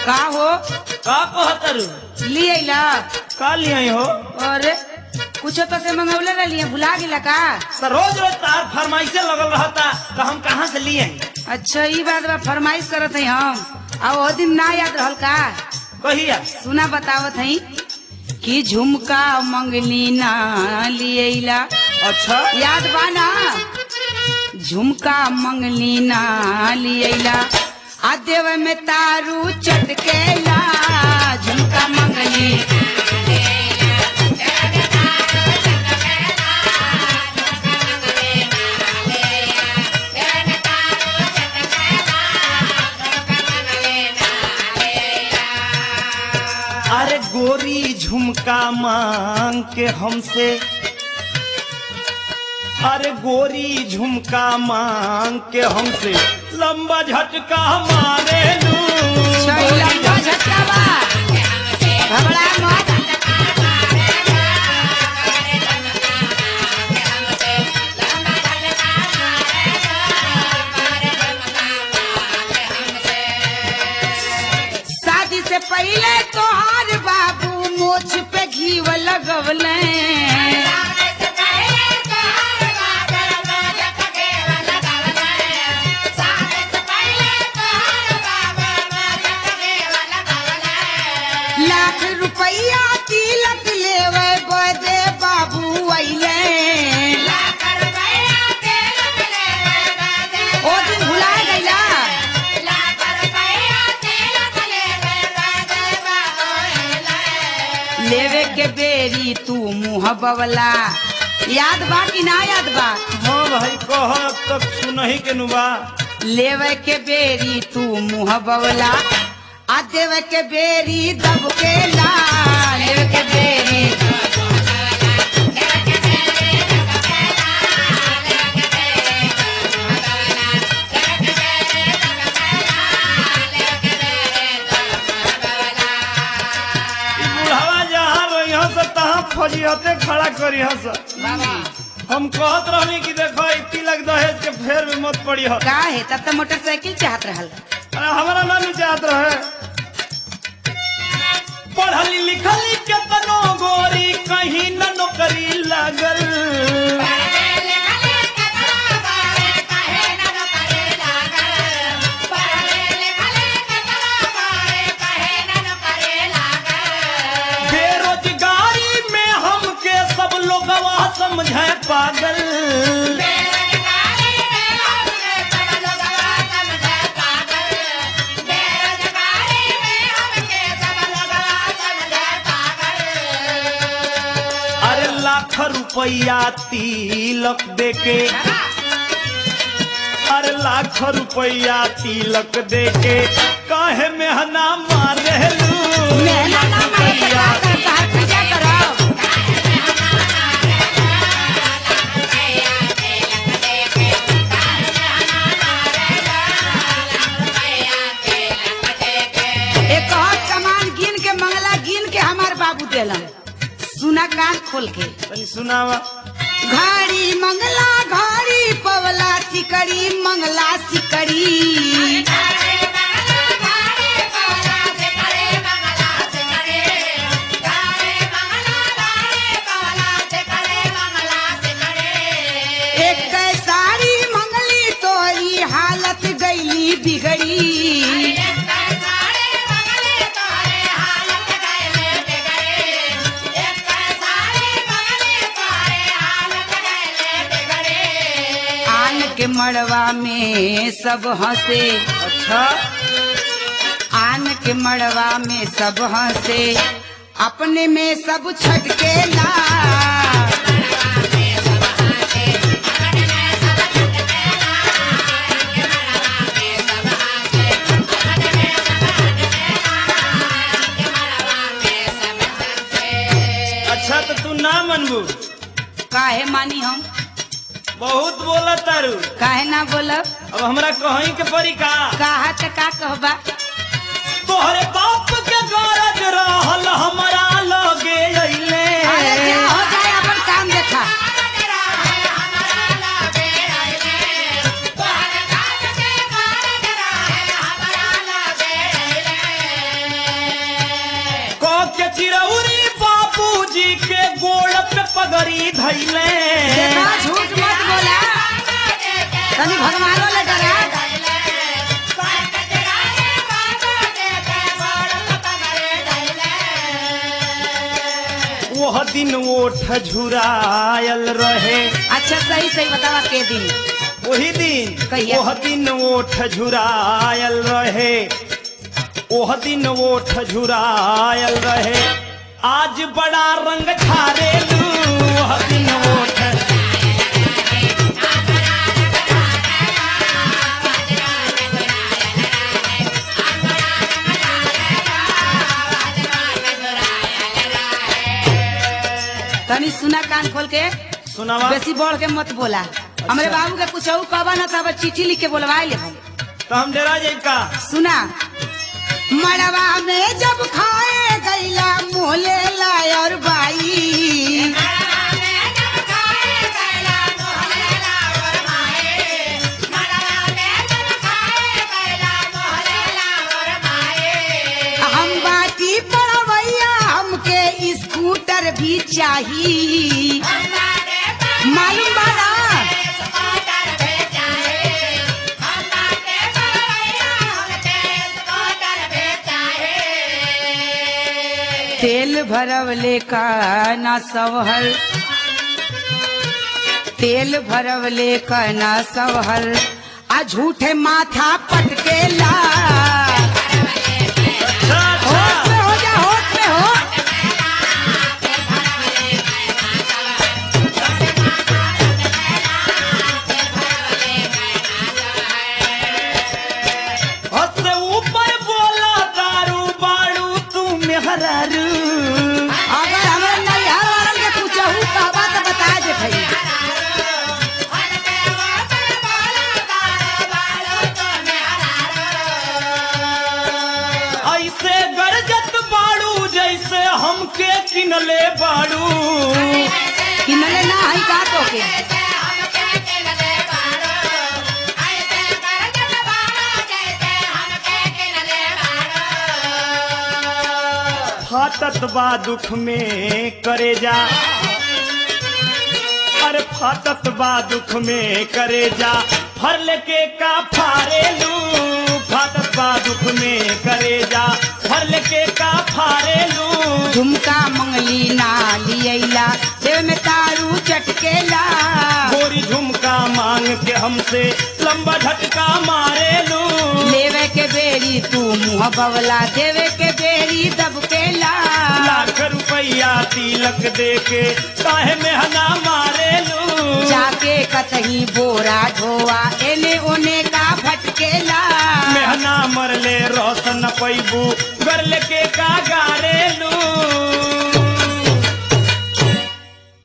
का हो का कहतर लिए अइला का लिया हो अरे कुछ तो से मंगौले रहिए भुला गेला का तो रोज रोज तार फरमाइशे लगल रहता तो हम कहाँ से लिए अच्छा ई बात बा फरमाइश करत हई हम आ वो दिन ना याद रहल का कहिया सुना बतावत हई कि झुमका मंगली ना लिए अइला अच्छा याद बा ना झुमका मंगली ना लिए अइला आ देव में तारू चटकेला झुमका मंगली अरे गोरी झुमका मांग के हमसे अरे गोरी झुमका मांग के हमसे लंबा झटका मारे लू छैला का झटका बा घबरा मत शादी से पहले तोहार बाबू मोछ पे घीव लगवले लाख रुपया तिलक लेवे बदे बाबू अइले ओ दिन भुला गइला लेवे के बेरी तू मुंह बवला याद बा कि ना याद बा हाँ भाई कह तक सुनही के नुबा लेवे के बेरी तू मुंह बवला आ देवे के बेरी दब के ला लेवे के बेरी ई बुढ़ावा जहाँ रही से तहाँ फजियते खड़ा करी हस हम कहत रहनी कि देखो ई तिलक दहेज के फेर में मत पड़ी हो का है तब तो मोटरसाइकिल चाहत रहल अरे हमारा ना नु चाहत रहे पढ़ली लिखली केतनो गोरी कहीं न नौकरी लागल बेरोजगारी में हमके सब लोग समझे पागल अरे लाख रुपया तिलक देके अरे लाख रुपया तिलक देके काहे मेहना मारे मेहना ना मारे तो का कर तहार पूजा करब एक और सामान गिन के मंगला गिन के हमार बाबू देलन सुना कान खोल के तनी सुनावा घड़ी मंगला घड़ी पवला सिकड़ी मंगला सिकड़ी एक साड़ी मंगली तोरी हालत गईली बिगड़ी आन के मड़वा में सब हंसे अच्छा आन के मड़वा में सब हंसे अपने में सब छटके ला अच्छा तो तू ना मनबू काहे मानी हम बहुत बोला तारू काहे ना बोलब अब हमरा कहीं के परी का कहा त का कहबा तोहरे बाप के गरज रहल हमरा लगे अइले अरे क्या हो जाए अपन काम देखा चिरौरी बाबूजी के गोड़ पे पगड़ी धैले देखा झूठ मत बोला तनी भगवानो ले डरा वह दिन ओठ झुरायल रहे अच्छा सही सही बतावा के दिन वही दिन कहिया? वह दिन ओठ झुरायल रहे वह दिन ओठ झुरायल रहे आज बड़ा रंग छारेलू वह दिन ओठ तनी सुना कान खोल के सुनावा बेसी बढ़ के मत बोला हमरे बाबू के कुछ और कहबा ना तब चिट्ठी लिख के बोलवा ले तो हम डेरा जाई का सुना मड़वा में जब खाए गैला मोले लायर बाई हम बाटी पड़वैया हमके स्कूटर भी चाहिए मालूम बा ना तेल भरवले का ना सवहल तेल भरवले का ना सवहल आ झूठे माथा पटकेला अच्छा होश अच्छा में हो जा होश में हो हद से ऊपर बोला दारू बाड़ू तू मेहरारू अगर हमें नैहर वालन के कुछ कहबा तो बता दे भाई ऐसे गरजत बाड़ू जैसे हमके किनले बाड़ू किनले ना है का तो के फाटत बा दुख में करे जा अरे फाटत बा दुख में करे जा फर लेके का फारेलू फाटत बा दुख में करे जा फर लेके का फारेलू झुमका मंगली ना लियला देव में तारू चटकेला गोरी झुमका मांग के हमसे लंबा झटका मारेलू लेवे के बेरी तू मुँह बवला देवे के बेरी दबकेला लाख रुपया तिलक दे के काहे में हना मारेलू जाके कतही बोरा ढोआ एने ओने का भटकेला मेहना मरले रोशन पैबू गरल के का